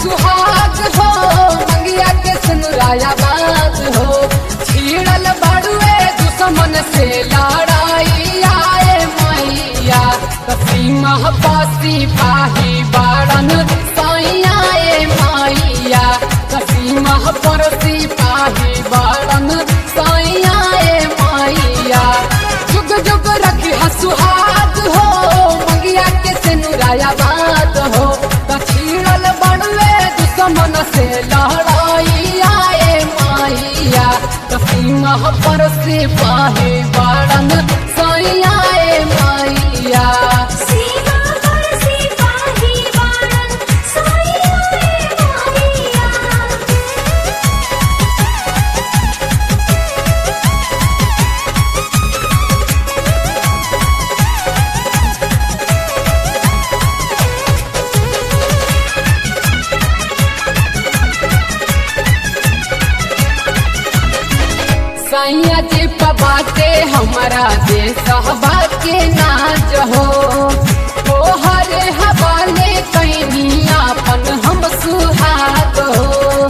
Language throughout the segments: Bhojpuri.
सुहाग हो मंगिया के सुनराया बात हो छीड़ल बड़ुए दुश्मन से लड़ाई आए मैया कसीमा पासी पाही बाड़न साइया ए मैया कसीमा परसी पाही बाड़न साइया ए मैया जुग जुग रखी सुहाग हो मंगिया के सिनुराया बात हो कछीड़ल बड़वे दुश्मन से लड़ाई आए माइया कसीमा पर से पाहे बाड़न सैया ए माइया सीमा पर सिपाही बाणन साइया रे माहिया सैया जी बाटे हमारा देश हवा के नाच हो ओ हरे हवाले कैनी अपन हम सुहाग हो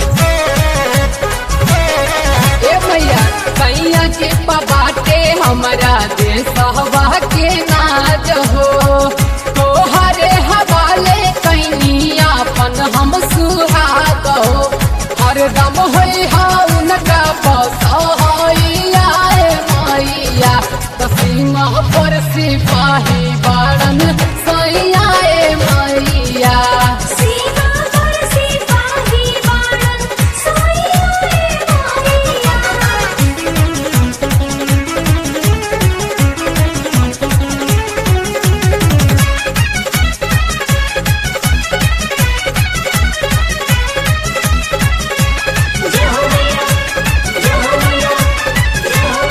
ए भैया सैया के बाटे हमारा देश हवा के नाच हो ओ हरे हवाले कैनी अपन हम सुहाग हो हरदम होई हा उनका बसैया ए मैया कसीमा पर सिपाही बाड़न सैया ए मैया सीमा पर सिपाही बाणन साइया रे माहिया जय हो मैया जय हो मैया जय हो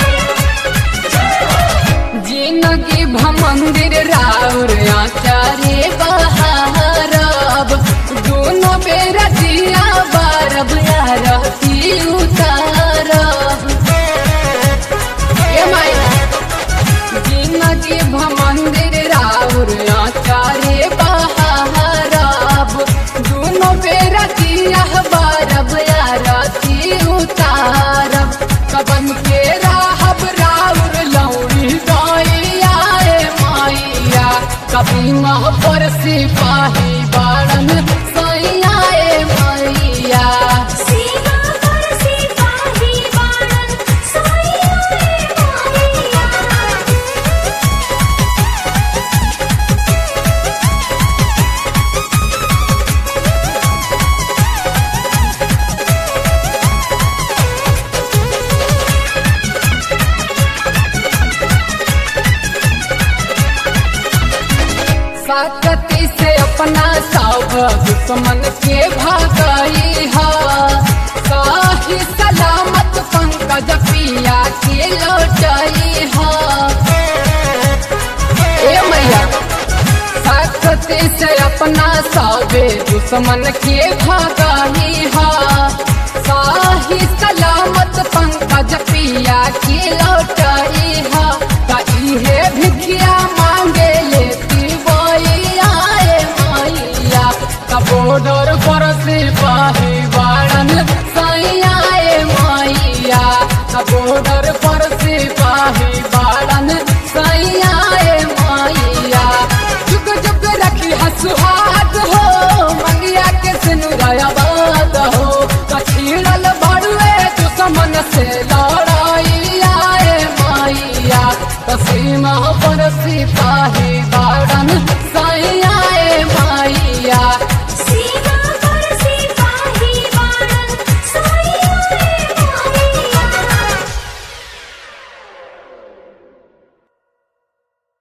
मैया जिनगी भमंदिर राउर आचार्य बहारब दोनों बेरा दिया बारब यारती उतारब ए माई जिनगी भमंदिर राउर आचार्य बहारब दोनों बेरा दिया बारब यारती उतारब कबन के राहब राउर लौड़ी गैया ए मैया कभी मह पर सिपाही बाड़न सैया ए मैया सीमा पर सिपाही बाणन साइया रे माहिया साकती से अपना सब दुश्मन के भागई हा साही सलामत पंकज पिया के लौटई हा ए मैया साकती से अपना सबे दुश्मन के भागई हा साही सलामत पंकज पिया के लौटई हा का इहे भिखिया मांगे लेती बइया ए मैया का बॉर्डर पर सिपाही बाड़न सैया ए मैया का बॉर्डर पर सिपाही बाड़न सैया ए मैया जुग जुग रखी हसुहाग हो मंगिया के सिनुराया बात हो कछीड़ल बड़ुए दुश्मन से लड़ाई आए मैया कसीमा पर सिपाही